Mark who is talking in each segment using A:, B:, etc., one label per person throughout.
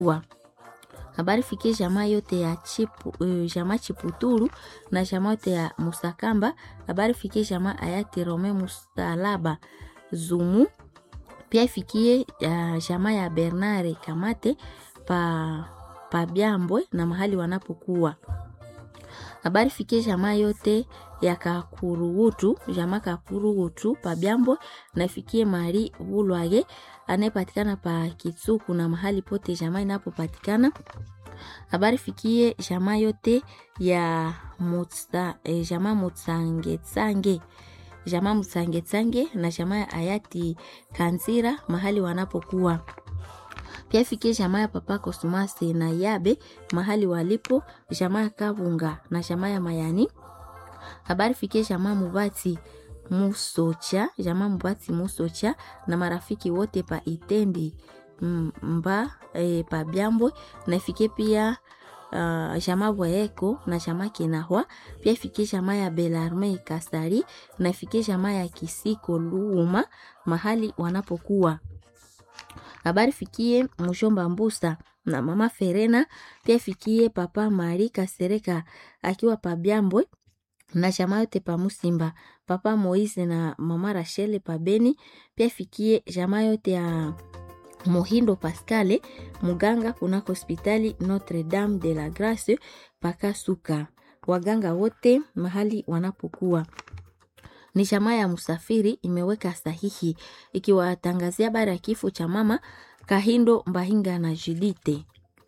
A: wa habari fikie jamaa yote ya chipu, uh, jamaa Chiputulu na jamaa yote ya Musakamba. Habari fikie jamaa hayati Rome Musalaba Zumu, pia ifikie uh, jamaa ya Bernare Kamate pa, pa Byambwe na mahali wanapokuwa. Habari fikie jamaa yote ya Kakurugutu, jamaa Kakurugutu pa Byambwe na ifikie Mari Bulwage anayepatikana pa Kitsuku na mahali pote jamaa inapopatikana. Habari fikie jamaa yote ya mutsa, eh, jamaa Mutsangetsange jamaa Mutsangetsange na jamaa ya hayati Kanzira mahali wanapokuwa. Pia fikie jamaa ya Papa Kosmasi na Yabe mahali walipo, jamaa ya Kabunga na jamaa ya Mayani. Habari fikie jamaa Mubati Musocha, jamaa Mubati Musocha na marafiki wote pa Itendi mba e, pa Byambwe na ifikie pia uh, jamaa Bwaeko na jamaa Kinahwa. Pia ifikie jamaa ya Belarme Kasari na ifikie jamaa ya Kisiko Luuma mahali wanapokuwa. Habari fikie Mushomba Mbusa na mama Ferena. Pia fikie papa Mari Kasereka akiwa pa Byambwe na jamaa yote pa Musimba, papa Moise na mama Rachel pa Beni. Pia fikie jamaa yote ya Mohindo Pascale muganga kunako hospitali Notre Dame de la Grace Pakasuka, waganga wote mahali wanapokuwa. Ni jamaa ya Musafiri imeweka sahihi ikiwatangazia habari ya kifo cha mama Kahindo Mbahinga na Judite.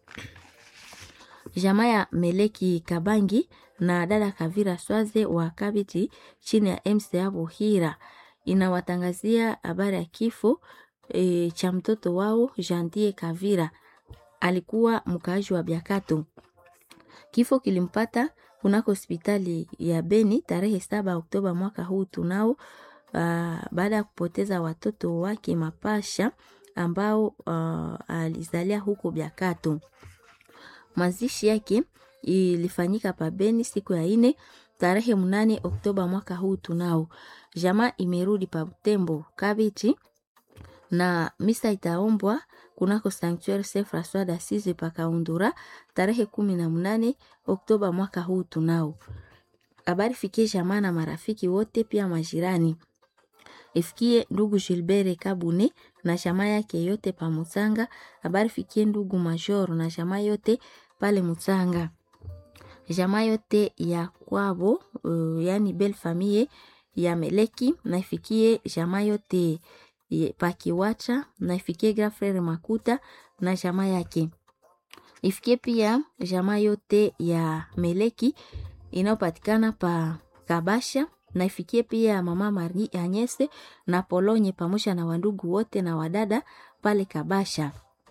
A: Jamaa ya Meleki Kabangi na dada Kavira Swaze wa Kabiti chini ya MCA Buhira inawatangazia habari ya kifo e, cha mtoto wao Jantie Kavira, alikuwa mkaaji wa Biakato. Kifo kilimpata kunako hospitali ya Beni tarehe saba Oktoba mwaka huu tunao, uh, baada ya kupoteza watoto wake mapasha ambao uh, alizalia huko Biakato. Mazishi yake ilifanyika pa Beni siku ya ine tarehe mnane Oktoba mwaka huu tunao. Jamaa imerudi pa Butembo Kabiti na misa itaombwa kunako Sanctuary Saint Francois d'Assise pakaundura tarehe kumi na mnane Oktoba mwaka huu tunao. Habari fikie jamaa na marafiki wote pia majirani. Ifikie ndugu Gilbert Kabune na jamaa yake yote pa Mutsanga. Habari fikie ndugu Major na jamaa yote pale Mutsanga. Jamaa yote ya kwabo uh, yani belle famille ya Meleki na ifikie jamaa yote pakiwacha na ifikie grand frere Makuta na jamaa yake. Ifikie pia jamaa yote ya Meleki inayopatikana pa Kabasha na ifikie pia mama Marie Anyese na Polonye pamoja na wandugu wote na wadada pale Kabasha.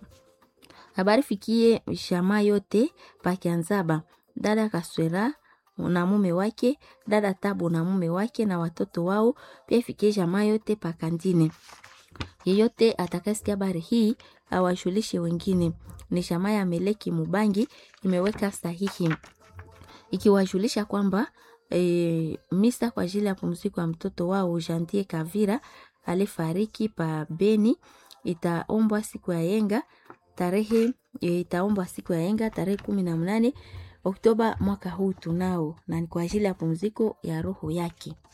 A: Habari fikie jamaa yote pa Kianzaba, dada Kaswera na mume wake, dada Tabu na mume wake na watoto wao, pia ifikie jamaa yote pa Kandine. Yeyote atakasikia habari hii awajulishe wengine. Ni jamaa ya Meleki Mubangi imeweka sahihi ikiwajulisha kwamba e, misa kwa ajili ya pumziko ya mtoto wao Jantie Kavira alifariki pa Beni itaombwa siku ya yenga tarehe e, itaombwa siku ya yenga tarehe kumi na mnane Oktoba mwaka huu tunao, na ni kwa ajili ya pumziko ya roho yake.